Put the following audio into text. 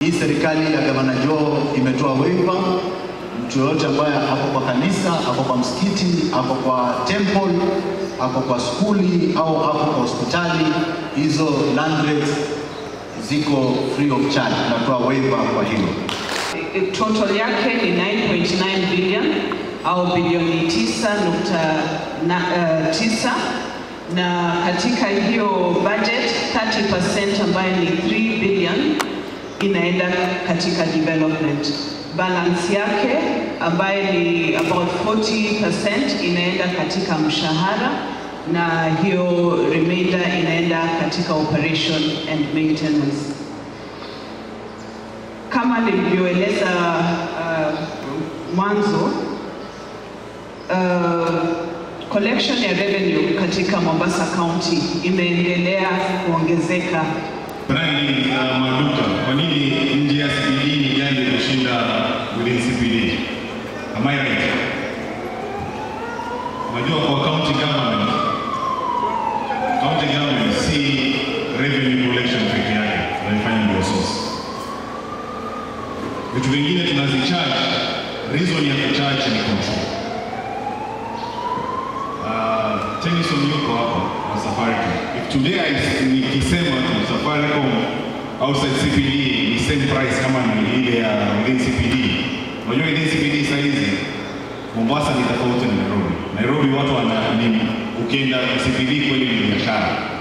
Hii serikali ya gavana Joho imetoa waiver, mtu yoyote ambaye ako kwa kanisa, ako kwa msikiti, ako kwa temple, ako kwa skuli au ako kwa hospitali, hizo land rates ziko free of charge, tunatoa waiver kwa hilo. Total yake ni 9.9 billion au bilioni 9.9 na katika hiyo budget 30% ambayo ni 3 billion inaenda katika development. Balance yake ambayo ni about 40% inaenda katika mshahara na hiyo remainder inaenda katika operation and maintenance. Kama nilivyoeleza uh, mwanzo uh, collection ya revenue katika Mombasa County imeendelea kuongezeka. Brandi za maduka, kwa nini nje ya CBD ni gani inashinda within CBD? Am I right? Unajua kwa county government, county government si revenue collection peke yake, tunaifanya ndio source. Vitu vingine tunazicharge, reason ya kucharge ni control. Uh, Tennyson yuko hapa na Safaricom. If today I nikisema tu Safaricom outside CPD ni same price kama ni ile ya within CPD. Unajua within CPD saa hizi Mombasa ni tofauti na Nairobi. Nairobi watu wana nini? Ukienda CPD kweli ni biashara.